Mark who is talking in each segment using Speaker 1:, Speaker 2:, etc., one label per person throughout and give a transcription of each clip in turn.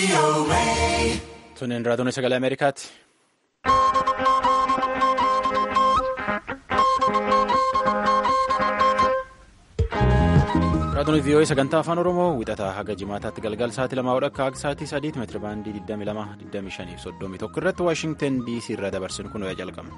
Speaker 1: Tuniin raadiyoon sagalee Ameerikaati. Raadiyoon vii'oo'ee sagantaa afaan Oromoo wixataa haga jimaataatti galgal sa'aatii lamaa akka haga sa'aatii sadiitti meetira baandii 22 25 fi 31 irratti Waashingtan DC irraa dabarsinu kun ho'a jalqabna.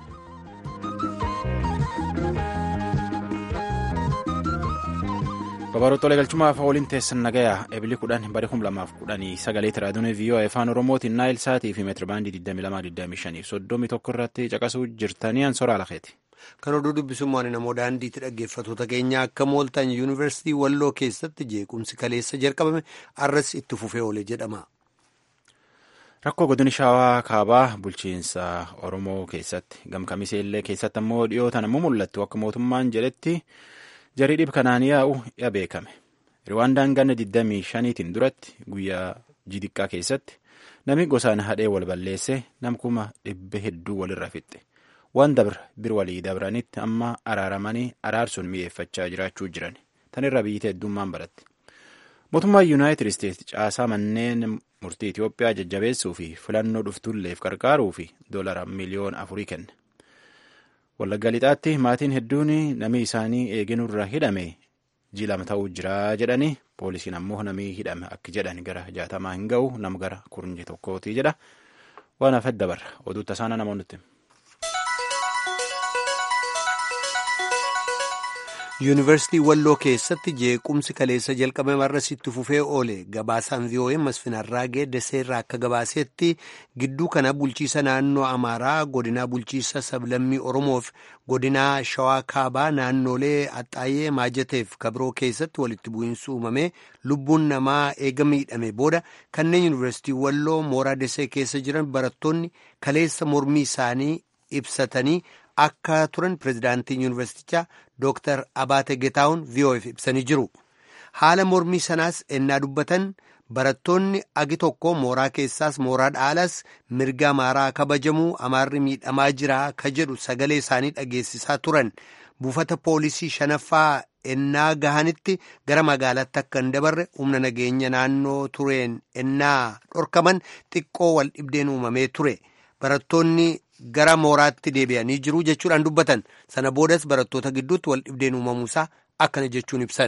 Speaker 1: Babaroota galchumaaf waliin teessan nagayaa eebili kudhan bari kum lamaaf kudhanii sagaleetti raadiyoon vii'oo'ee afaan oromootiin naayil sa'aatii fi meetira baandii 22 soddomii tokko irratti caqasuu jirtanii ansoraa lakeeti.
Speaker 2: Kan oduu dubbisummaan namoo daandiitti dhaggeeffatoota keenya akka mooltaan yuunivarsiitii walloo keessatti jeequmsi kaleessa jalqabame arras itti fufee oole jedhama.
Speaker 1: Rakkoo godina shawaa kaabaa bulchiinsa oromoo keessatti gamkamisee illee keessatti ammoo dhiyootan ammoo mul'attu akka mootummaan jedhetti. jarii dhib kanaan yaa'u ya beekame riwaandaan ganna 25tiin duratti guyyaa jidiqqaa keessatti namni gosaan hadhee wal balleesse namkuma dhibbe hedduu walirra fixxe waan dabra bir walii dabranitti amma araaramanii araarsuun mi'eeffachaa jiraachuu jiran tanirra biyyi heddummaan baratti mootummaan yuunaayitid isteetsi caasaa manneen murtii itiyoophiyaa jajjabeessuu fi filannoo dhuftulleef qarqaaruu fi doolara miliyoona afurii kenne. Wallagga lixaatti maatiin hedduun namni isaanii eeginurra hidhame jilama ta'uu jira jedhanii poolisiin ammoo namni hidhame akka jedhan gara jaatamaa hin ga'u nama gara kurnye tokkooti jedha waan hafet dabarra oduu tasaana namoonni
Speaker 2: yuunivarsiitii walloo keessatti jeequmsi kaleessa jalqabame marras itti fufee oole gabaasaan vii'oo'ee masfinarraagee daseerraa akka gabaasetti gidduu kana bulchiisa naannoo amaaraa godinaa bulchiisa sablammii oromoof godinaa shawaa kaabaa naannolee axxaayee maajateef kabiroo keessatti walitti bu'iinsi uumame lubbuun namaa eega miidhame booda kanneen yuunivarsiitii walloo mooraa dasee keessa jiran barattoonni kaleessa mormii isaanii ibsatanii akka turan pirezidaantiin yuunivarsiitichaa dooktar abaate getaawun vi'oo'eef ibsanii jiru haala mormii sanaas ennaa dubbatan barattoonni agi tokko mooraa keessaas mooraa dhaalas mirga amaaraa kabajamuu amaarri miidhamaa jira ka jedhu sagalee isaanii dhageessisaa turan buufata poolisii shanaffaa ennaa gahanitti gara magaalaatti akka hin dabarre humna nageenya naannoo tureen ennaa dhorkaman xiqqoo wal dhibdeen uumamee ture barattoonni. gara mooraatti deebi'anii jiru jechuudhaan dubbatan sana boodas barattoota gidduutti wal dhibdeen uumamuusaa akkana jechuun ibsan.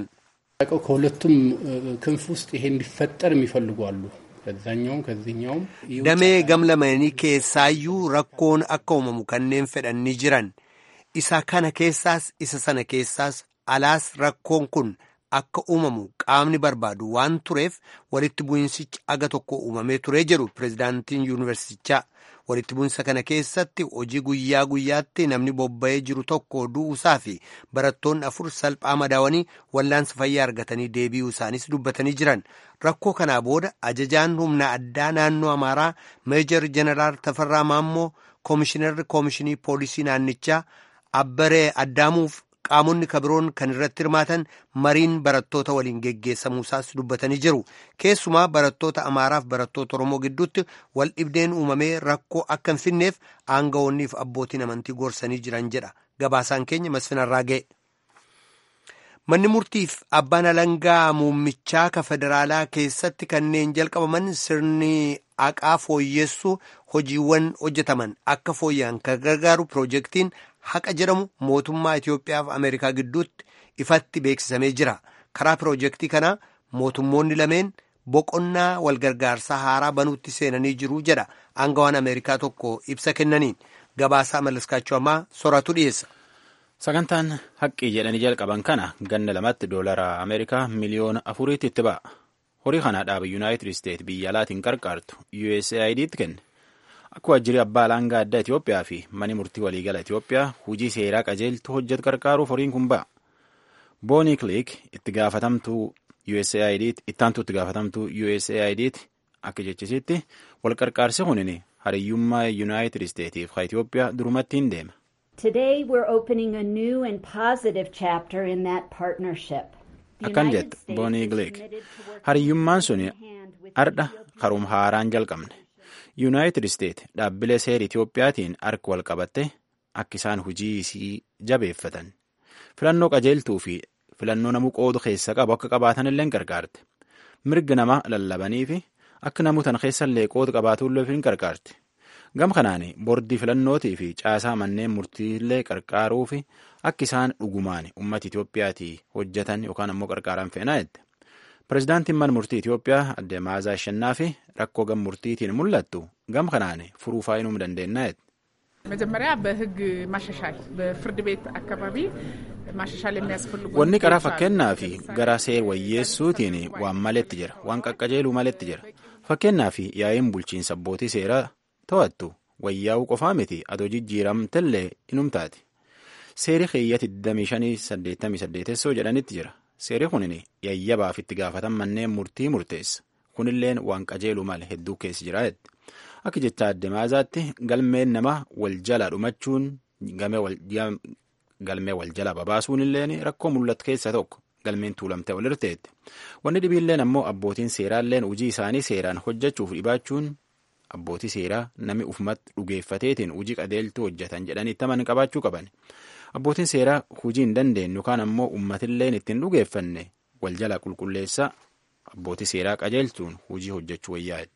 Speaker 3: ከሁለቱም ክንፍ ውስጥ ይሄ እንዲፈጠር የሚፈልጉ አሉ። ከዛኛውም ከዚህኛውም
Speaker 2: damee gamlamanii keessaayyuu rakkoon akka uumamu kanneen fedhan ni jiran isa kana keessaas isa sana keessaas alaas rakkoon kun akka uumamu qaamni barbaadu waan tureef walitti bu'insichi aga tokko uumamee turee jedhu pirezidaantiin yuunivarsiitichaa. walitti bu'insa kana keessatti hojii guyyaa guyyaatti namni bobba'ee jiru tokko du'uusaa fi barattoonni afur salphaa madaawanii wallaansa fayyaa argatanii deebi'uu isaanis dubbatanii jiran rakkoo kanaa booda ajajaan humna addaa naannoo amaaraa meejar jeneraal tafarraa maammoo koomishinarri koomishinii poolisii naannichaa abbaree addaamuuf qaamonni kabiroon kan irratti hirmaatan mariin barattoota waliin geggeessamuusaas dubbatanii jiru keessumaa barattoota amaaraaf barattoota oromoo gidduutti wal dhibdeen uumamee rakkoo akka hin finneef aangawoonniif abbootiin amantii gorsanii jiran jedha gabaasaan keenya masfinarraa ga'e. manni murtiif abbaan alangaa muummichaa ka federaalaa keessatti kanneen jalqabaman sirni haqaa fooyyessuu hojiiwwan hojjetaman akka fooyya'an kan gargaaru piroojeektiin haqa jedhamu mootummaa Itoophiyaa fi Ameerikaa gidduutti ifatti beeksisamee jira. Karaa piroojeektii kanaa mootummoonni lameen boqonnaa walgargaarsaa haaraa banuutti seenanii jiru jedha aangawaan Ameerikaa tokko ibsa kennaniin gabaasaa malaskaachuu ammaa soraatu dhiyeessa.
Speaker 1: Sagantaan haqqii jedhanii jalqaban kana ganna lamatti doolara Ameerikaa miliyoona afuriitti itti ba'a. Horii kana dhaaba Yuunaayitid Isteet biyya alaatiin qarqaartu USAID'tti kenne. Akka waajjirri abbaa alangaa addaa Itoophiyaa fi mani murtii waliigala Itoophiyaa hojii seeraa qajeeltu hojjetu qarqaaruuf horiin kun ba'a. Boonii Kilik itti gaafatamtuu USAID'tti ittaantuu itti gaafatamtuu USAID'tti akka jechisitti wal qarqaarsi kunin hariyyummaa Yuunaayitid Isteetiif ka Itoophiyaa durumatti hin deema.
Speaker 4: Today we're opening a new and positive chapter in that partnership.
Speaker 1: Akkan jette Boonii Kilik hariyyummaan sun ardha karum haaraan jalqabne. yuunaayitid isteet dhaabbilee seera itiyoophiyaatiin harka wal qabatte akka isaan hojii isii jabeeffatan filannoo qajeeltuu fi filannoo namuu qoodu keessa qabu akka qabaatan illee gargaarte mirga nama lallabanii fi akka namuu tana keessallee qooda qabaatullee hin qarqaarti. Gam kanaan boordii filannootii fi caasaa manneen murtiillee qarqaaruu fi akka isaan dhugumaan uummata Itoophiyaatii hojjetan yookaan ammoo qarqaaraan feenaa jette. Pireezidaantiin mana murtii Itoophiyaa adde Maazaa Ashannaa fi rakkoo gam murtiitiin mul'attu gam kanaan furuu faayinuu dandeenya jette.
Speaker 5: መጀመሪያ በህግ ማሻሻል በፍርድ ቤት አካባቢ ማሻሻል የሚያስፈልጉ
Speaker 1: wanni qaraa fakkeenyaa fi gara seer wayyeessuutiin waan maletti jira waan qaqqajeeluu maletti jira fakkeenyaa fi yaa'iin bulchiinsa abbootii seeraa to'attu wayyaa'uu qofaa miti adoo jijjiiramtellee inumtaati seeri keeyyati 2588 jedhanitti jira seeri kunin yayyabaaf itti gaafatan manneen murtii murteessa kunilleen waan qajeeluu male hedduu keessa jira jette akka jecha adde maazaatti galmeen nama wal jala dhumachuun galmee wal jala babaasuun illeen rakkoo mul'atu keessa tokko galmeen tuulamtee wal irteetti wanni dhibiilleen ammoo abbootiin seeraalleen hojii isaanii seeraan hojjechuuf dhibaachuun abbootii seeraa nami ufumatti dhugeeffateetiin hojii qajeeltuu hojjetan jedhanii taman qabaachuu qaban abbootiin seeraa hojii hin dandeenyu yookaan ammoo uummatilleen ittiin dhugeeffanne wal jala qulqulleessa abbootii seeraa qajeelchuun hojii hojjechuu wayyaa'edha.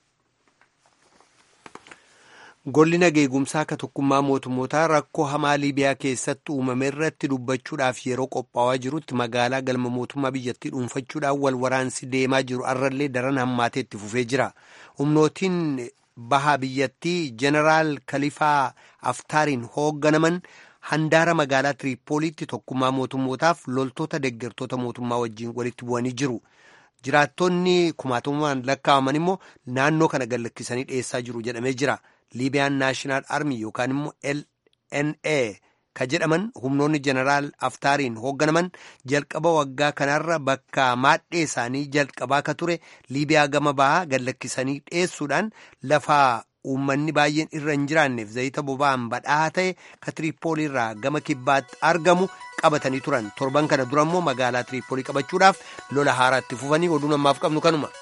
Speaker 2: Golli nageegumsaa akka tokkummaa mootummootaa rakkoo hamaa Liibiyaa keessatti uumame irratti dubbachuudhaaf yeroo qophaa'aa jirutti magaalaa galma mootummaa biyyattii dhuunfachuudhaan wal waraansi deemaa jiru arrallee daran hammaatee itti fufee jira. Humnootiin bahaa biyyattii Jeneraal Kalifaa Aftaariin hoogganaman handaara magaalaa Tiriipooliitti tokkummaa mootummootaaf loltoota deeggartoota mootummaa wajjin walitti bu'anii jiru. Jiraattonni kumaatamaan lakkaa'aman immoo naannoo kana gallakkisanii dhiyeessaa jiru jedhamee jira. liibiyaan naashinaal armii yookaan immoo lna ka jedhaman humnoonni jeneraal aftaariin hoogganaman jalqaba waggaa kanarra bakka maadhee isaanii jalqabaa ka ture liibiyaa gama bahaa gallakkisanii dhiyeessuudhaan lafa uummanni baay'een irra hin jiraanneef zayita boba'aan badhaa ta'e ka tiriipooliirraa gama kibbaatti argamu qabatanii turan torban kana dura immoo magaalaa tiriipoolii qabachuudhaaf lola haaraatti fufanii oduu namaaf qabnu kanuma.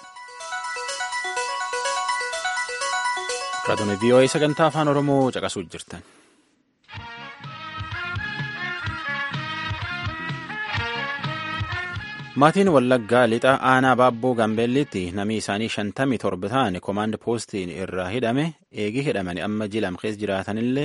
Speaker 1: Raadiyoo VOA sagantaa afaan Oromoo caqasuu jirtan. Maatiin Wallaggaa lixa aanaa baabboo Gaambeellitti namni isaanii shantamii torba ta'an koomaand poostiin irraa hidhame eegii hidhamanii amma jilam keessa jiraatanillee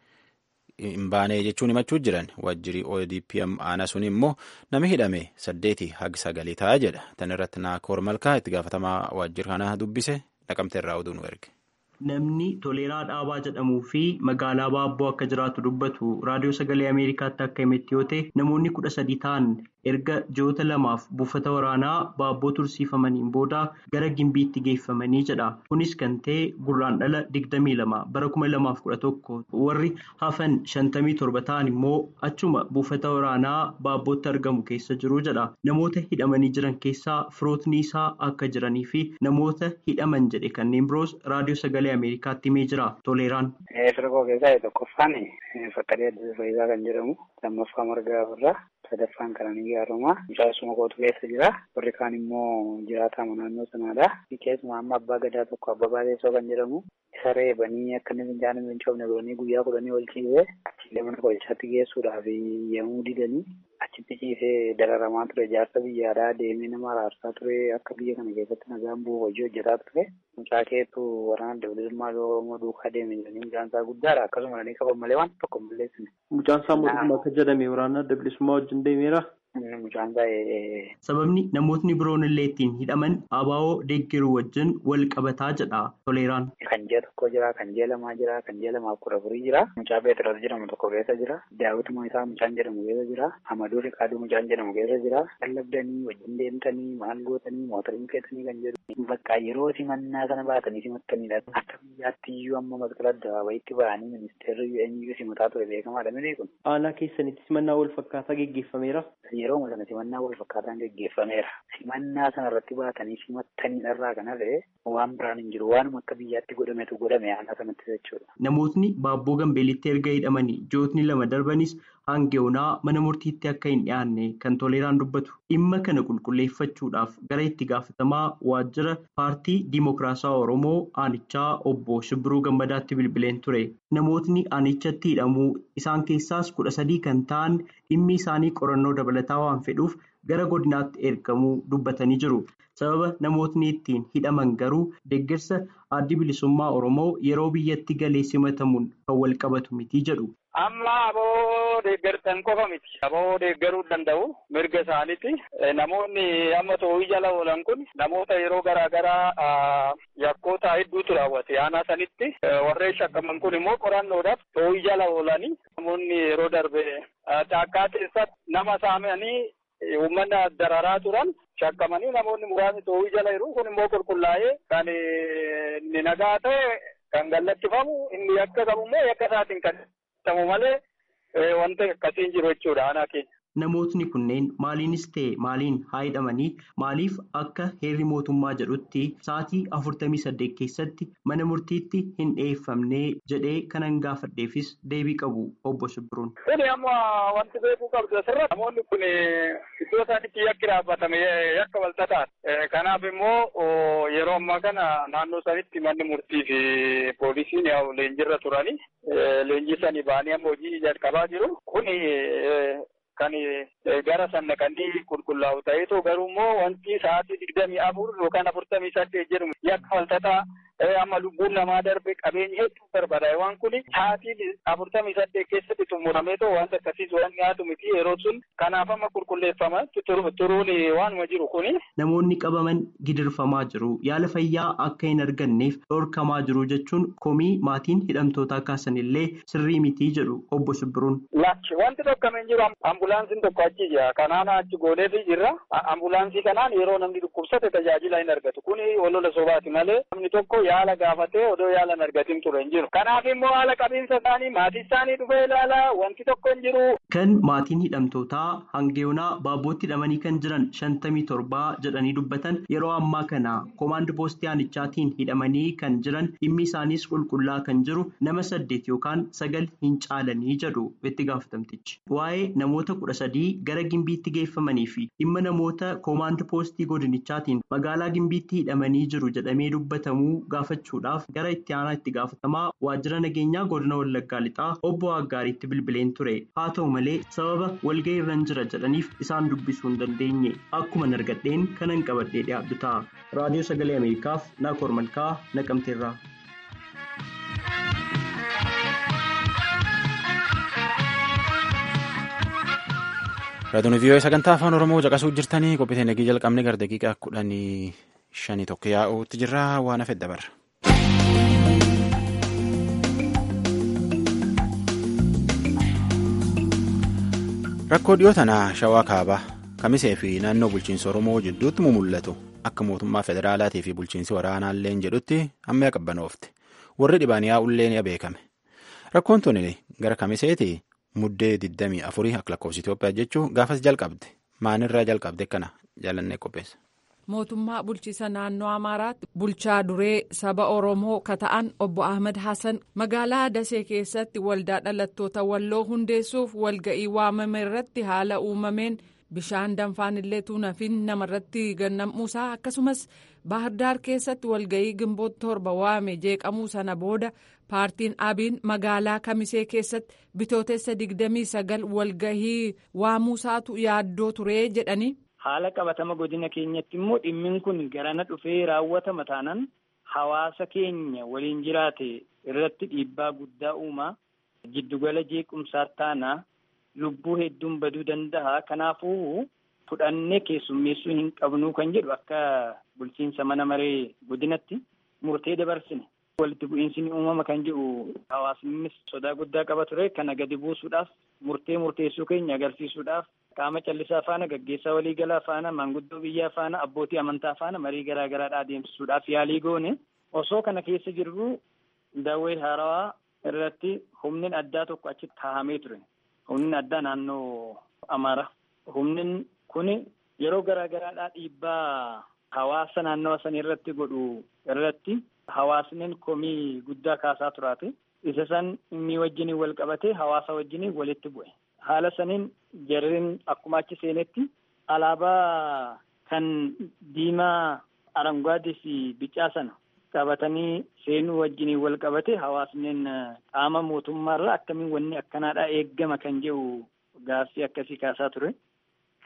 Speaker 1: hin baane jechuun himachuu jiran waajjirri ODP aanaa sun immoo namni hidhame saddeeti haga sagalii ta'a jedha. Tan irratti Naakoor Malkaa itti gaafatamaa waajjira kanaa dubbise naqamte irraa oduu nu erge.
Speaker 6: Namni Toleeraa Dhaabaa jedhamuu fi magaalaa Baabboo akka jiraatu dubbatu raadiyoo sagalee Ameerikaatti akka himetti yoo ta'e namoonni kudha sadii ta'an erga ji'oota lamaaf buufata waraanaa Baabboo tursiifamaniin booda gara Gimbiitti geeffamanii jedha. Kunis kan ta'e gurraandhala digdamii lama bara kuma lamaaf kudha tokko warri hafan shantamii torba ta'an immoo achuma buufata waraanaa Baabbootti argamu keessa jiru jedha. Namoota hidhamanii jiran keessaa firootni isaa akka jiranii fi namoota hidhaman jedhe kanneen biroos raadiyoo sagalee Ameerikaatti himee jira. Toleeraan.
Speaker 7: Firqoo keessaa tokkoffaan fakkadee adda fayyisaa kan jedhamu lammaffaa margaa irraa sadaffaan kananii gaaruma mucaasuma kootu keessa jira warri kaan immoo jiraatamu naannoo sanaadha. Keessumaa amma abbaa gadaa tokko abbabaa teessoo kan jedhamu isa reebanii akka inni fincaanii hin coofne godhanii guyyaa kudhanii ol ciisee achiilee mana qorichaatti geessuudhaaf yemmuu didanii achitti ciisee dararamaa ture jaarsa biyyaadhaa deemee nama araarsaa ture akka biyya kana keessatti nagaan bu'u hojii hojjetaa ture. Mucaa keetu waraana dabalatummaa Oromoo duukaa deeme jedhanii mucaan isaa guddaadha akkasuma jedhanii qaban malee waan tokko hin balleessine.
Speaker 6: Mucaan isaa mootummaa akka jedhame waraana dabalatummaa wajjin deemeera.
Speaker 7: Mucaan isaa
Speaker 6: Sababni namootni biroon illee ittiin hidhaman abaa'oo deeggaruu wajjin wal qabataa jedha Toleeraan.
Speaker 7: Kan ji'a tokko jira, kan ji'a lamaa jira, kan ji'a lamaaf kudha afurii jira. Mucaa Beetiroos jedhamu tokko keessa jira. Daawwituma isaa mucaan jedhamu keessa jira. Amaduu Riqaaduu mucaan jedhamu keessa jira. Lallabdanii wajjin deemtanii maal gootanii mootorii feetanii kan jedhu. Bakka yeroo simannaa sana baatanii simattanidha. Akka biyyaatti iyyuu amma masqala addabaabayitti ba'anii ministeerri eenyuu simataa ture beekamaadha miti kun.
Speaker 6: Aanaa keessanitti simannaa wal fakkaataa geggeeffameera.
Speaker 7: Yeroo sana simannaa wal fakkaataan geggeeffameera. Simannaa sana irratti baatanii simattanii dharraa kan hafe waan biraan hin jiru. Waanuma akka biyyaatti godhametu godhame aanaa sanatti jechuudha.
Speaker 6: Namootni baabboo gambeelitti erga hidhamanii ji'ootni lama darbanis hangeonaa mana murtiitti akka hin dhiyaanne kan toleeraan dubbatu. Dhimma kana qulqulleeffachuudhaaf gara itti gaafatamaa waajjira paartii Dimookiraasawaa Oromoo aanichaa obbo Shibbiruu Gammadaatti bilbileen ture. Namootni aanichatti hidhamuu isaan keessaas kudha sadii kan ta'an dhimmi isaanii qorannoo dabalataa waan fedhuuf gara godinaatti ergamuu dubbatanii jiru. Sababa namootni ittiin hidhaman garuu deeggarsa addi bilisummaa Oromoo yeroo biyyatti galee simatamuun kan wal qabatu miti jedhu.
Speaker 7: Amma aboo deeggartan qofa miti. Aboo deeggaruu danda'u mirga isaaniiti. Namoonni amma to'ii jala oolan kun namoota yeroo garaa garaa yakkoota hedduutu raawwate. Aanaa sanitti warreen shakkaman kun immoo qorannoodhaaf to'ii jala oolanii namoonni yeroo darbe caakkaa keessatti nama saamanii uummata dararaa turan shakkamanii namoonni muraasni to'ii jala jiru kun immoo qulqullaa'ee kan inni nagaa ta'e kan gallattifamu inni yakka qabu immoo yakka isaatiin kan tamu malee wanta akkasiin jiru jechuudha aanaa keenya.
Speaker 6: Namootni kunneen maaliinis ta'e maaliin haa hidhamanii maaliif akka heerri mootummaa jedhutti sa'aatii afurtamii saddeet keessatti mana murtiitti hin dhiyeeffamne jedhee kanan gaafadheefis deebii qabu obbo Shibbiruun.
Speaker 7: Kuni amma wanti beekuu qabdu asirratti namoonni kun iddoo isaanitti yakki dhaabbatame yakka walxaxaan. Kanaaf immoo yeroo ammaa kana naannoo sanitti manni murtii fi poolisiin leenjirra turanii leenjii sanii ba'anii amma hojii jalqabaa jiru. Kuni kan gara sannaqanii qulqullaa'u ta'eetu garuu immoo wanti sa'aatii digdamii afur yookaan afurtamii saddeet jedhamu yakka walxaxaa amma lubbuun namaa darbe qabeenya hedduu barbaada waan kun sa'aatii afurtamii saddeet keessatti xumurameetoo wanta akkasiis waan dhiyaatu miti yeroo sun kanaaf amma qulqulleeffama turuun waanuma jiru kuni.
Speaker 6: Namoonni qabaman gidirfamaa jiru yaala fayyaa akka hin arganneef dhorkamaa jiru jechuun komii maatiin hidhamtootaa kaasanillee sirrii mitii jedhu obbo Shibbiruun.
Speaker 7: Lachi wanti dhorkamee jiru ambulaansiin tokko achi jira kanaan achi gooneefi jirra ambulaansii kanaan yeroo namni dhukkubsate tajaajila hin argatu kuni olola sobaati malee namni tokko yaala gaafatee odoo yaala hin argatin ture hin jiru. Kanaaf immoo haala qabiinsa isaanii maatii isaanii dhufee ilaala wanti tokko hin jiru.
Speaker 6: Kan maatiin hidhamtootaa hangeonaa baabbootti hidhamanii kan jiran shantamii torbaa jedhanii dubbatan yeroo ammaa kana koomaand poostii aanichaatiin hidhamanii kan jiran dhimmi isaaniis qulqullaa kan jiru nama saddeet yookaan sagal hin caalanii jedhu itti gaafatamtichi. Waa'ee namoota kudha sadii gara gimbiitti geeffamanii fi dhimma namoota koomaand poostii godinichaatiin magaalaa gimbiitti hidhamanii jiru jedhamee dubbatamuu gaafachuudhaaf gara itti aanaa itti gaafatamaa waajjira nageenyaa godina wallaggaa lixaa obbo Aggaariitti bilbileen ture haa ta'u malee sababa walga'ii irra jira jedhaniif isaan dubbisuu hin dandeenye akkuma argadheen kanan qabadhee dhiyaadhu ta'a raadiyoo sagalee ameerikaaf naakoor malkaa naqamteerraa.
Speaker 1: Raadiyoon vii'oo sagantaa afaan Oromoo caqasuu jirtanii qophii nagii jalqabne gara daqiiqaa kudhanii shanii tokko yaa'uutti jirra waan hafe dabarra. Rakkoo dhiyoo tanaa shawaa kaabaa kamisee fi naannoo bulchiinsa Oromoo jidduutti mu mul'atu akka mootummaa federaalaatii fi bulchiinsi waraanaallee jedhutti amma qabbanoofte warri dhibaan yaa'ullee ni beekame rakkoon tuni gara kamiseeti muddee 24 akka lakkoofsa Itoophiyaa jechuun gaafas jalqabde maanirraa jalqabde kana jaalannee qopheessa.
Speaker 8: mootummaa bulchiisa naannoo amaaraatti bulchaa duree saba oromoo kata'an obbo ahmed hasan magaalaa dasee keessatti waldaa dhalattoota walloo hundeessuuf walga'ii waamame irratti haala uumameen bishaan danfaan illee tuunafin namarratti gannamuusaa akkasumas baahirdaar keessatti walga'ii gimboota torba waame jeeqamuu sana booda paartiin abiin magaalaa kamisee keessatti bitootessa 29 walga'ii waamuusaatu yaaddoo ture jedhani.
Speaker 9: haala qabatama godina keenyatti immoo dhimmin kun garana dhufee raawwatama taanaan hawaasa keenya waliin jiraate irratti dhiibbaa guddaa uumaa giddugala jeequmsaa taanaa lubbuu hedduun baduu danda'a kanaafuu fudhannee keessummeessuu hin qabnuu kan jedhu akka bulchiinsa mana maree godinatti murtee dabarsine walitti bu'iinsi ni uumama kan jedhu hawaasnis sodaa guddaa qaba ture kana gadi buusuudhaaf murtee murteessuu keenya agarsiisuudhaaf qaama callisaa faana gaggeessaa waliigalaa faana maanguddoo biyyaa faana abbootii amantaa faana marii garaa garaadhaa adeemsisuudhaaf yaalii goone osoo kana keessa jirru daawwee haarawaa irratti humnin addaa tokko achi kaa'amee ture humnin addaa naannoo amaara humnin kun yeroo garaa garaadhaa dhiibbaa hawaasa naannawa san irratti godhu irratti hawaasnin komii guddaa kaasaa turaate isa san inni wajjiniin wal qabatee hawaasa wajjiniin walitti bu'e. haala saniin jarriin akkuma achi seenetti alaabaa kan diimaa arangaadii fi bicaa sana qabatanii seenuu wajjiniin wal qabate hawaasneen qaama mootummaarraa akkamiin wanni akkanaadhaa eeggama kan jedhu gaaffii akkasii kaasaa ture.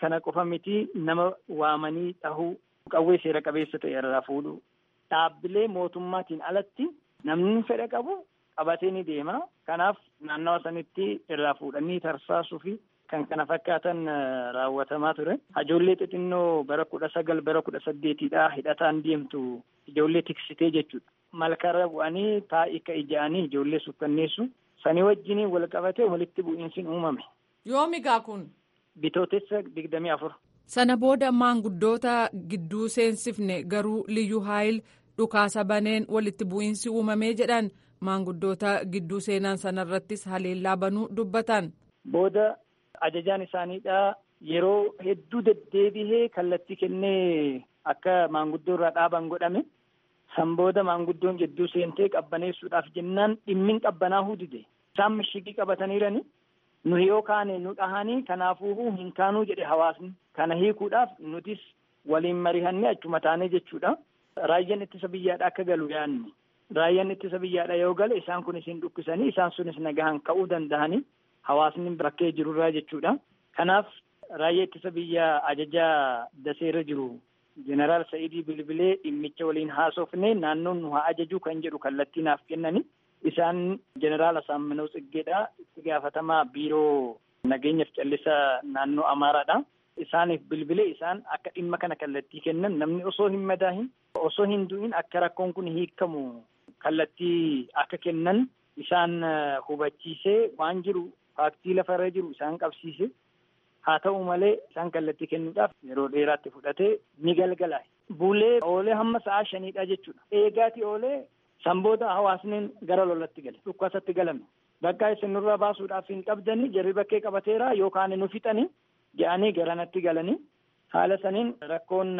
Speaker 9: kana qofa miti nama waamanii dhahuu qawwee seera qabeessa ta'e irraa fuudhu dhaabbilee mootummaatiin alatti namni fedha qabu qabatee ni deema kanaaf naannawa sanitti irraa fuudhanii tarsaasuu fi kan kana fakkaatan raawwatamaa ture ijoollee xixinnoo bara kudha sagal bara kudha saddeetiidha hidhataan deemtu ijoollee tiksitee jechuudha malkarra bu'anii taa'ii ka ija'anii ijoollee sukkanneessu sanii wajjiniin wal qabatee walitti bu'iinsi uumame.
Speaker 8: Yoomigaa kun.
Speaker 9: Bitootessa digdamii afur.
Speaker 8: Sana booda maanguddoota gidduu seensifne garuu liyyuu haayil dhukaasa baneen walitti bu'iinsi uumamee jedhan maanguddoota gidduu seenan sanarrattis haleellaa banuu dubbatan.
Speaker 9: Booda ajajaan isaaniidha yeroo hedduu deddeebihee kallattii kennee akka maanguddoo irraa dhaaban godhame. San booda maanguddoon gidduu seentee qabbaneessuudhaaf jennaan dhimmin qabbanaahuu dide. Isaan mishigii qabataniirani. Nu yoo kaane nu dhahanii kanaafuu hin kaanuu jedhe hawaasni. Kana hiikuudhaaf nutis waliin mari'annee achuma taanee jechuudha. Raayyaan ittisa biyyaadha akka galu yaadne. Raayyaan ittisa biyyaadha yoo gale isaan kun isin dhukkisanii isaan sunis nagahan ka'uu danda'anii hawaasni bakkee jirurraa jechuudha. Kanaaf raayyaa ittisa biyyaa ajajaa daseerra jiru. Jeneraal Sa'idii Bilbilee dhimmicha waliin haasofne naannoon nu haa ajaju kan jedhu kallattii naaf kennani. Isaan Jeneraal Asaamminoo Tsiggeedha. Itti gaafatamaa biiroo nageenyaaf callisaa naannoo Amaaraadha. Isaaniif bilbilee isaan akka dhimma kana kallattii kennan namni osoo hin madaahin osoo hin du'in akka rakkoon kun hiikamu kallattii akka kennan isaan hubachiisee waan jiru faaktii lafarra jiru isaan qabsiise. Haa ta'u malee isaan kallattii kennuudhaaf yeroo dheeraatti fudhatee ni galgala. Bulee oolee hamma sa'aa shaniidha jechuudha. Eegaati oolee sanboota hawaasni gara lolatti gale. Dhukkasatti galame. Bakka isin nurraa baasuudhaaf hin qabdanii jarri bakkee qabateera yookaan nu fixanii jedhanii garanatti galanii. Haala saniin rakkoon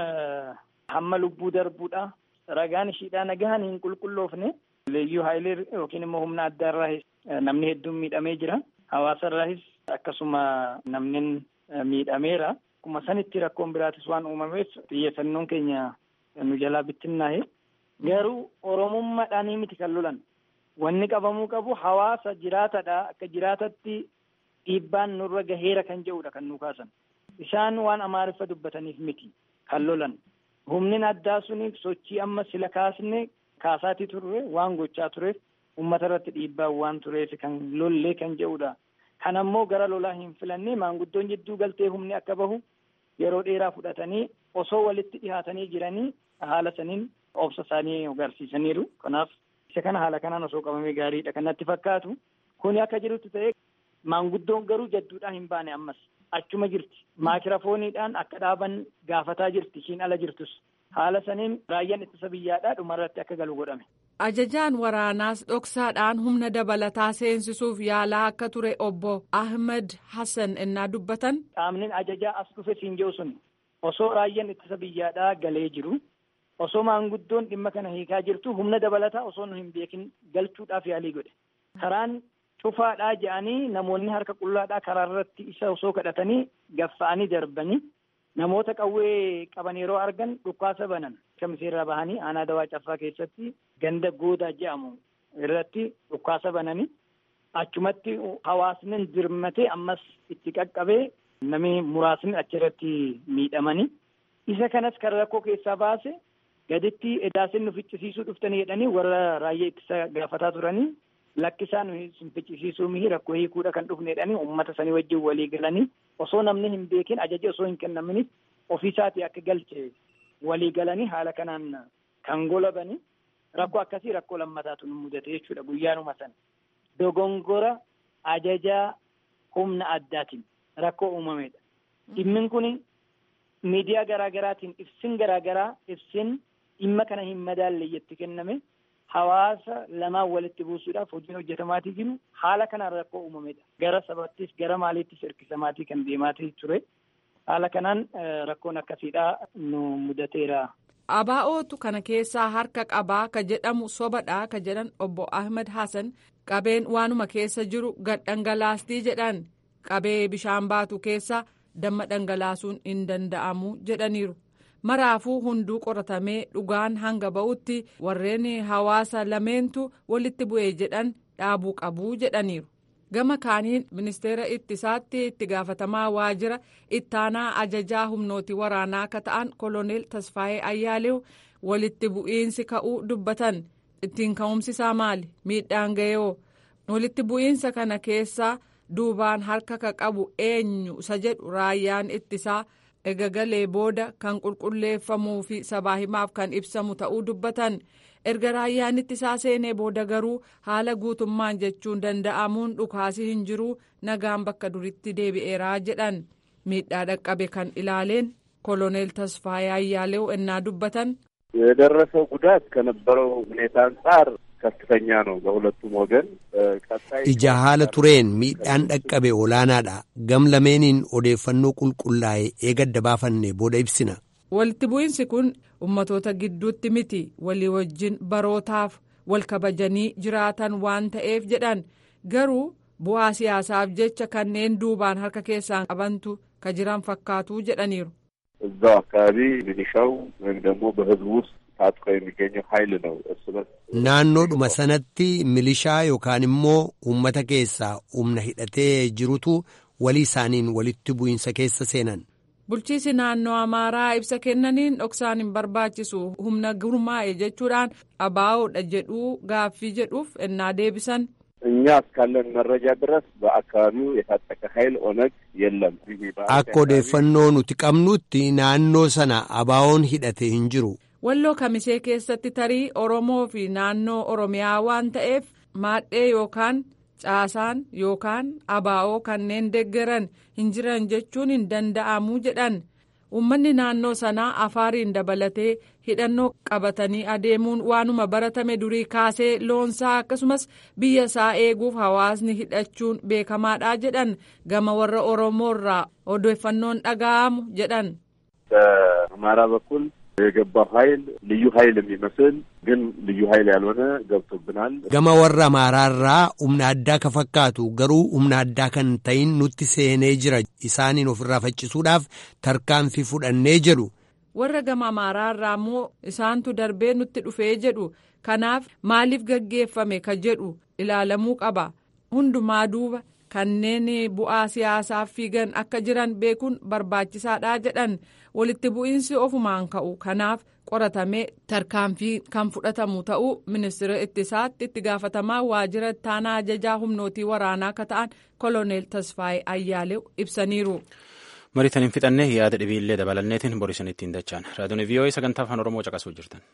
Speaker 9: hamma lubbuu darbuudha. Ragaan ishiidhaa nagahan hin qulqulloofne. Leeyyuu haayilee yookiin immoo humna addaarraahis namni hedduun miidhamee jira. Hawaasarraahis akkasuma namni miidhameera. Akkuma sanitti rakkoon biraatis waan uumameef xiyyeeffannoon keenya nu jalaa bittinnaa'e. Garuu Oromummaadhaanii miti kan lolan. Wanni qabamuu qabu hawaasa jiraatadha. Akka jiraatatti dhiibbaan nurra gaheera kan jedhudha kan nu kaasan. Isaan waan amaariffa dubbataniif miti kan lolan. Humni addaa suniif sochii amma sila kaasne kaasaatii turre waan gochaa tureef uummata irratti dhiibbaan waan tureef kan lollee kan jedhudha. Kan ammoo gara lolaa hin filanne maanguddoon jidduu galtee humni akka bahu yeroo dheeraa fudhatanii osoo walitti dhihaatanii jiranii haala saniin obsa isaanii agarsiisaniiru. Kanaaf isa kana haala kanaan osoo qabamee gaariidha kan natti fakkaatu. Kuni akka jirutti ta'e maanguddoon garuu jadduudhaa hin baane ammas achuma jirti. Maakiraafooniidhaan akka dhaaban gaafataa jirti ishiin ala jirtus. Haala saniin raayyaan ittisa biyyaadhaa dhumarratti akka galu godhame.
Speaker 8: Ajajaan waraanaas dhoksaadhaan humna dabalataa seensisuuf yaalaa akka ture obbo Ahmed Hassan innaa dubbatan.
Speaker 9: Qaamni ajajaa as dhufe siin jiru sun osoo raayyaan ittisa biyyaadhaa galee jiru osoo maanguddoon dhimma kana hiikaa jirtu humna dabalataa osoo nu hin beekin galchuudhaaf yaalii godhe. Karaan cufaadhaa jedhanii namoonni harka qullaadhaa karaa irratti isa osoo kadhatanii gaffa'anii darbanii namoota qawwee qaban yeroo argan dhukaasa banan kamiseerraa bahanii aanaa dawaa caffaa keessatti ganda goodaa jedhamu irratti dhukaasa bananii achumatti hawaasni dirmatee ammas itti qaqqabee namni muraasni achirratti miidhamanii isa kanas kan rakkoo keessaa baase gaditti edaasin nu ficcisiisuu dhuftanii jedhanii warra raayyaa ittisa gaafataa turanii lakkisaa nu hin ficcisiisuu mihi rakkoo hiikuudha kan dhufne jedhanii uummata sanii wajjin walii galanii osoo namni hin beekin ajaja osoo hin kennaminiif ofiisaatii akka galche walii galanii haala kanaan kan golabanii rakkoo akkasii rakkoo lammataatu nu mudate jechuudha guyyaanuma sana. Dogongora ajajaa humna addaatiin rakkoo uumamedha. Dhimmin kun miidiyaa garaa garaatiin ibsin garaa garaa ibsin dhimma kana hin madaalle jetti kenname hawaasa lamaan walitti buusuudhaaf hojiin hojjetamaatii jiru haala kanaan rakkoo uumamedha. Gara sabattis gara maaliittis hirkisamaatii kan deemaatii ture. Haala kanaan rakkoon akkasiidhaa nu mudateera.
Speaker 8: Abaa'ootu kana keessaa harka qabaa ka jedhamu sobadhaa ka jedhan obbo Ahmed Hassan qabeen waanuma keessa jiru gad dhangalaastii jedhan qabee bishaan baatu keessa damma dhangalaasuun hin danda'amu jedhaniiru. Maraafuu hunduu qoratamee dhugaan hanga ba'utti warreen hawaasa lameentu walitti bu'ee jedhan dhaabuu qabuu jedhaniiru. gama kaaniin ministeera ittisaatti itti gaafatamaa waajjira ittaanaa ajajaa humnooti waraanaa akka ta'an koloneel tasfaayee ayyaaleew walitti bu'iinsi ka'uu dubbatan ittiin ka'umsi isaa maali miidhaan ga'eewoo walitti bu'iinsa kana keessaa duubaan harka ka qabu eenyu isa jedhu raayyaan ittisaa eegagalee booda kan qulqulleeffamuu fi sabaa himaaf kan ibsamu ta'uu dubbatan erga raayyaan ittisaa seenee booda garuu haala guutummaan jechuun danda'amuun dhukaasii hin jiru nagaan bakka duritti deebi'eeraa jedhan miidhaa dhaqqabe kan ilaaleen koloneel tasfaayee ayyaaleው ennaa dubbatan
Speaker 10: የደረሰው ጉዳት ከነበረው ሁኔታ አንጻር ከፍተኛ ነው በሁለቱም ወገን ቀጣይ
Speaker 2: ija haala tureen miidhaan dhaqqabe olaanaadha gam lameeniin odeeffannoo qulqullaa'e eegadda baafanne booda ibsina
Speaker 8: walitti bu'iinsi kun ummatoota gidduutti miti walii wajjin barootaaf wal kabajanii jiraatan waan ta'eef jedhan garuu bu'aa siyaasaaf jecha kanneen duubaan harka keessaan qabantu ka jiran fakkaatuu jedhaniiru.
Speaker 10: እዛው አካባቢ ሚሊሻው ወይም ደግሞ በህዝቡ ውስጥ ታጥቆ የሚገኘው ኃይል ነው እርስ በርስ
Speaker 2: naannoodhuma sanatti milishaa yookaan immoo uummata keessaa humna hidhatee jirutu walii isaaniin walitti bu'iinsa keessa seenan
Speaker 8: bulchiisi naannoo amaaraa ibsa kennaniin dhoksaan hin barbaachisu humna gurmaa'e jechuudhaan abaa'oodha jedhuu gaaffii jedhuuf ennaa deebisan
Speaker 10: እኛ እስካለን መረጃ ድረስ በአካባቢው የታጠቀ ኃይል ኦነግ የለም።
Speaker 2: akka odeeffannoo nuti qabnutti naannoo sana abaa'oon hidhate hin jiru
Speaker 8: walloo kamisee keessatti tarii oromoo fi naannoo oromiyaa waan ta'eef maadhee yookaan caasaan yookaan abaa'oo kanneen deggeran hin jiran jechuun hin danda'amuu jedhan uummanni naannoo sanaa afaariin dabalatee hidhannoo qabatanii adeemuun waanuma baratame durii kaasee loonsaa akkasumas biyya isaa eeguuf hawaasni hidhachuun beekamaadha jedhan gama warra oromoorraa odeeffannoon dhaga'amu jedhan.
Speaker 10: በአማራ በኩል የገባው ኃይል ልዩ ኃይል የሚመስል ግን ልዩ ኃይል ያልሆነ ገብቶብናል።
Speaker 2: gama warra amaaraarraa humna addaa ka fakkaatu garuu humna addaa kan ta'in nutti seenee jira isaaniin ofirraa faccisuudhaaf tarkaanfii fudhannee jedhu
Speaker 8: warra gama amaaraarraa immoo isaantu darbee nutti dhufee jedhu kanaaf maaliif gaggeeffame ka jedhu ilaalamuu qaba hundumaa duuba kanneen bu'aa siyaasaaf fiigan akka jiran beekuun barbaachisaadha jedhan walitti bu'iinsi ofumaan ka'u kanaaf qoratamee tarkaanfii kan fudhatamu ta'uu ministeera ittisaatti itti gaafatamaa waajjira ittaanaa ajajaa humnootii waraanaa akka ta'an koloneel tasfaayee ayyaalew ibsaniiru.
Speaker 1: mariitan hin fixannee yaada dhibiillee dabalanneetiin borisan ittiin dachaan raadiyoon vii'oo'ee sagantaa afaan oromoo caqasuu jirtan.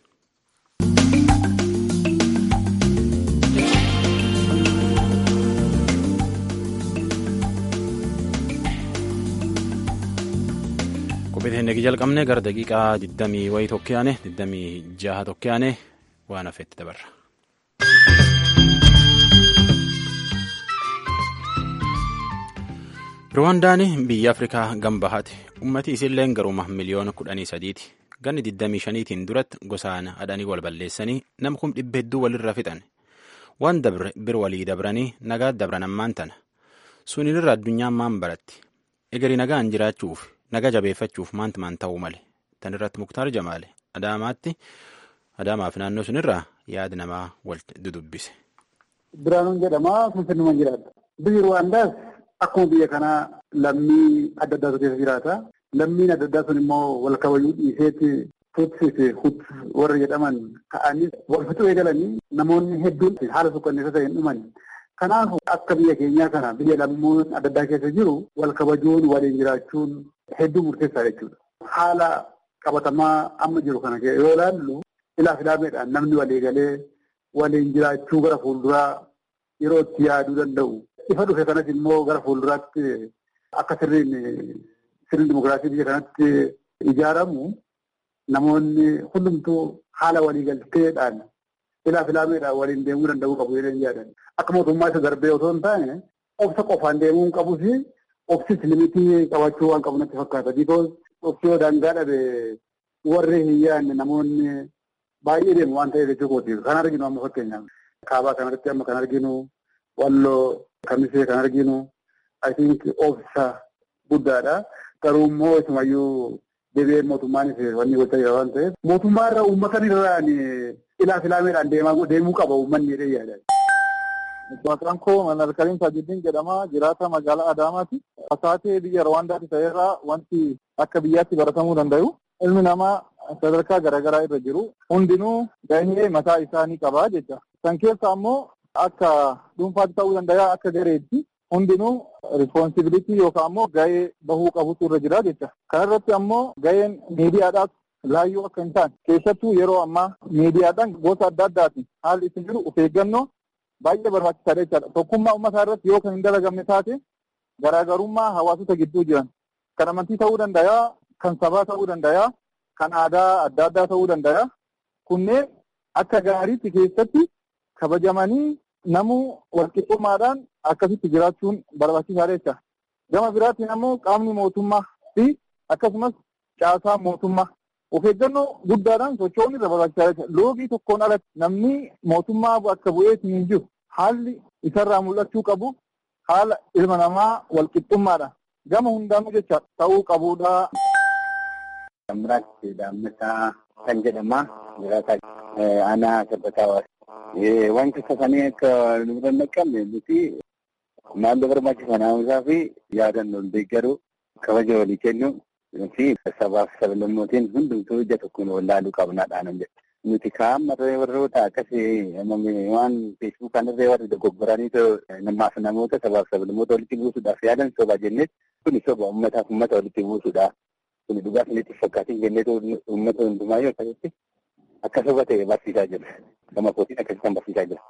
Speaker 1: qophii teennee jalqabne gara daqiiqaa 20 wayii tokkiyaane 26 tokkiyaane waan hafeetti dabarra. ruwaandaan biyya afrikaa gambahaati ummati isiilleen garuma miliyoona kudhanii sadiiti ganni 25tiin duratti gosaan hadhanii wal balleessanii nama kum dhibba hedduu walirra fixan waan dabre bir walii dabranii nagaa dabran ammaan tana sunirra addunyaan maan baratti egerii nagaan jiraachuuf naga jabeeffachuuf maanti maan ta'uu male tan irratti muktaar jamaale adaamaatti adaamaaf naannoo sunirraa yaada namaa wal dudubbise.
Speaker 11: Biraanuun jedhama finfinnuma jiraata. Biyyi Ruwaandaas akkuma biyya kanaa lammii adda addaatu keessa jiraata. Lammiin adda addaa sun immoo wal kabajuu dhiiseeti Tutsi fi Hut warra jedhaman ka'anii wal fixuu eegalanii namoonni hedduun haala suukanneessa ta'een dhuman. Kanaaf akka biyya keenyaa kana biyya lammoon adda addaa keessa jiru wal kabajuun waliin jiraachuun hedduu murteessaa jechuudha. Haala qabatamaa amma jiru kana yoo ilaallu ilaaf ilaameedhaan namni walii galee waliin jiraachuu gara fuulduraa yeroo itti yaaduu danda'u. Ifa dhufe kanas immoo gara fuulduraatti akka sirriin sirriin dimokiraasii biyya kanatti ijaaramu namoonni hundumtuu haala waliigalteedhaan ilaaf ilaameedhaan waliin deemuu danda'uu qabu jedhanii yaadan. Akka mootummaa isa darbee otoo hin taane obsa qofaan deemuu hin qabuu fi obsis limitii qabachuu waan qabu natti fakkaata. Bikoos obsi yoo daangaa dhabe warri hin yaadne namoonni baay'ee deemu waan ta'eef jechuu kootiif kan arginu amma fakkeenyaaf kaabaa kanarratti amma kan arginu walloo kamisee kan arginu I think obsa guddaadha. Garuu immoo isumayyuu deebi'ee mootummaanis wanni gochaa jira waan ta'eef mootummaa irra uummatan irraan ilaaf ilaameedhaan deemuu qaba uummanni jedhee yaada. Maqaan koo Manar Karim Sajiddiin jedhama. Jiraata magaalaa Adaamaati. Fasaatee biyya Rwaandaatti ta'erraa wanti akka biyyaatti baratamuu danda'u. Ilmi namaa sadarkaa garaagaraa irra jiru. Hundinuu gahee mataa isaanii qaba jecha. San keessa ammoo akka dhuunfaatti ta'uu danda'a akka gareetti. Hundinuu rispoonsibilitii yookaan ammoo gahee bahuu qabutu irra jira jecha. Kana irratti ammoo gaheen miidiyaadhaas laayyoo akka hin taane keessattuu yeroo ammaa miidiyaadhaan gosa adda addaatiin haalli isin jiru of eeggannoo baay'ee barbaachisaadha jechaadha. Tokkummaa uummataa irratti yoo kan hin dalagamne taate garaagarummaa hawaasota gidduu jiran kan amantii ta'uu danda'a, kan sabaa ta'uu danda'a, kan aadaa adda addaa ta'uu danda'a. Kunneen akka gaariitti keessatti kabajamanii namuu walqixxummaadhaan akkasitti jiraachuun barbaachisaadha jecha. Gama biraatiin ammoo qaamni mootummaa fi akkasumas caasaan mootummaa of eeggannoo guddaadhaan socho'uun irra barbaachisaadha jecha. Loogii tokkoon alatti namni mootummaa bakka bu'eetiin hin jiru haalli isarraa mul'achuu qabu haala ilma namaa walqixxummaadha. Gama hundaanuu jecha ta'uu qabudha.
Speaker 12: Amraatti Daammataa kan jedhama. Jiraataa aanaa sabbataa hawaasa. Wanti sasanii akka nu bira naqqabne nuti naannoo barbaachisan haamsaa fi yaadannoon deeggaruu kabaja walii kennu fi sabaaf sablammootiin hundumtuu ija tokkoon wal laaluu qabnaadhaan jedha. Nuti kaa'amma warroota akkasii waan feesbuukaan irree warri dogoggoranii namaaf namoota sabaaf sablammoota walitti buusuudhaaf yaadan soba jenneet kuni soba uummataaf uummata walitti buusuudha. Kuni dhugaa isinitti fakkaatiin jenneetu uummata hundumaayyuu akkasitti akka soba ta'e barsiisaa jira. Gama kootiin akkasitti barsiisaa jira.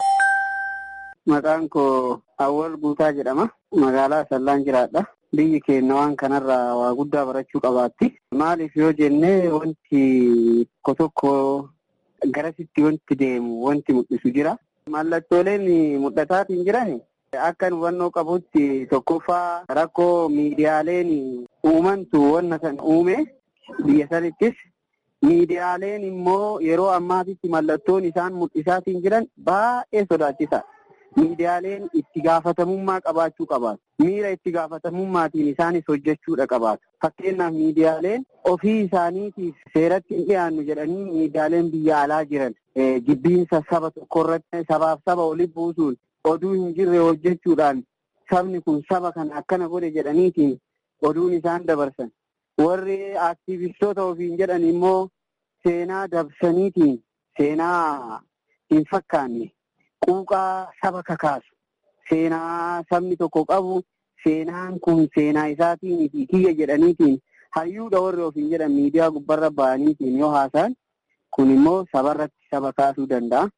Speaker 13: Maqaan koo Awwal Guutaa jedhama. Magaalaa Sallaan jiraadha. Biyyi keenya waan kanarraa waa guddaa barachuu qabaatti. Maaliif yoo jennee wanti tokko tokko garasitti wanti deemu wanti mul'isu jira. Mallattooleen mul'ataatiin jiran akka hubannoo qabutti tokkoffaa rakkoo miidiyaaleen uumantu wanna san uume biyya sanittis miidiyaaleen immoo yeroo ammaatitti mallattoon isaan mul'isaatiin jiran baay'ee sodaachisaa. Miidiyaaleen itti gaafatamummaa qabaachuu qabaatu. Miira itti gaafatamummaatiin isaanis hojjechuudha qabaatu. Fakkeenyaaf miidiyaaleen ofii isaaniitiif seeratti hin dhiyaannu jedhanii miidiyaaleen biyya alaa jiran jibbiinsa saba tokkorratti sabaaf saba walitti buusuun oduu hin jirre hojjechuudhaan sabni kun saba kana akkana godhe jedhaniitiin oduun isaan dabarsan. Warri aktiivistoota ofiin jedhan immoo seenaa dabsaniitiin seenaa hin fakkaanne. Quuqaa saba kakaasu seenaa sabni tokko qabu seenaan kun seenaa isaatiin fi kiyya jedhaniitiin hayyuudha warri ofiin jedhan miidiyaa gubbarra ba'aniitiin yoo haasa'an kun immoo sabarratti saba kaasuu danda'a.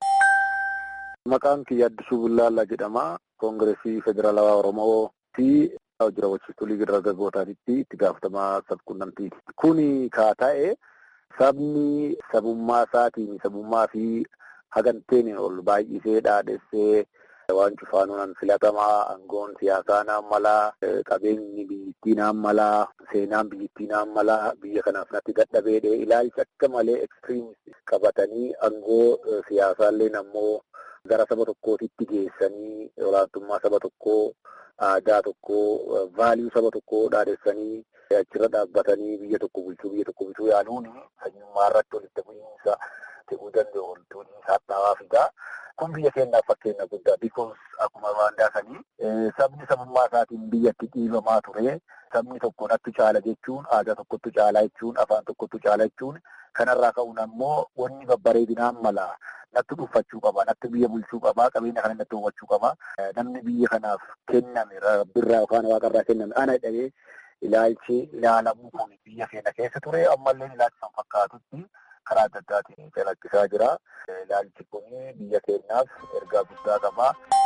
Speaker 14: Maqaan kiyya Addisuu Bullaallaa jedhama. Koongireesii Federaalawaa Oromoo fi hojii raawwachiistuu liigii dargaggootaatitti itti gaafatamaa sabquunnamtiiti. Kuni kaa ta'e sabni sabummaa isaatiin sabummaa fi haganteen ol baay'isee dhaadhessee waan cufaanuun filatamaa aangoon siyaasaa naan malaa qabeenyi biyyittii naan malaa seenaan biyyittii naan malaa biyya kanaaf natti dadhabeedhe ilaalcha akka malee ekstiriimist qabatanii aangoo siyaasaallee ammoo gara saba tokkootitti geessanii olaantummaa saba tokkoo aadaa tokkoo vaaliyuu saba tokkoo dhaadhessanii achirra dhaabbatanii biyya tokko bulchuu biyya tokko bulchuu yaaluun sanyummaa irratti walitti bu'iinsa ta'uu danda'u wantoonni saaxilamaa fidaa. Kun biyya keenyaaf fakkeenya guddaa bikoos akkuma waandaasanii sabni sabummaa isaatiin biyyatti dhiibamaa ture sabni tokko natti caala jechuun aadaa tokkotti caalaa jechuun afaan tokkotti caalaa jechuun kanarraa ka'uun ammoo wanni babbareedinaan mala natti dhuunfachuu qaba natti biyya bulchuu qaba qabeenya kana natti hubachuu qaba namni biyya kanaaf kenname rabbirraa yookaan waaqarraa kenname ana dhahee ilaalchi ilaalamuu kun biyya keenya keessa ture ammallee ilaalchi kan fakkaatutti karaa adda addaatiin calaqqisaa jira. Ilaalchi kun biyya keenyaaf ergaa guddaa qaba.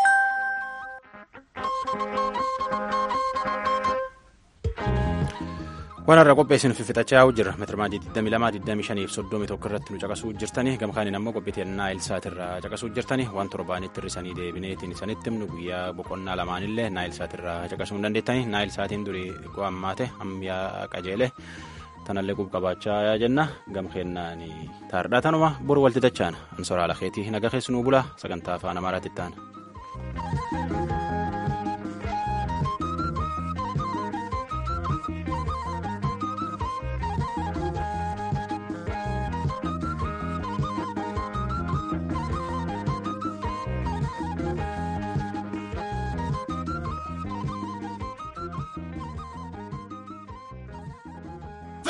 Speaker 1: Waan irra qopheessinu fixachaa jirra. Meetiraamaadii 22, 25 fi 31 irratti nu caqasuu jirtanii gama kaaniin ammoo qophii naayil saatirraa caqasuu jirtanii waan torbaanitti hir'isanii deebineetiin isanitti himnu guyyaa boqonnaa lamaanillee naayil saatirraa caqasuu hin dandeettanii naayil saatiin durii qo'ammaate ammayyaa qajeele tanallee qub qabaachaa jenna gam kennaan taardhaa tanuma boru walti dachaana ansoraa lakeetii naga keessanuu bulaa sagantaa afaan amaaraatti ta'an.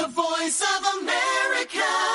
Speaker 15: The voice of America.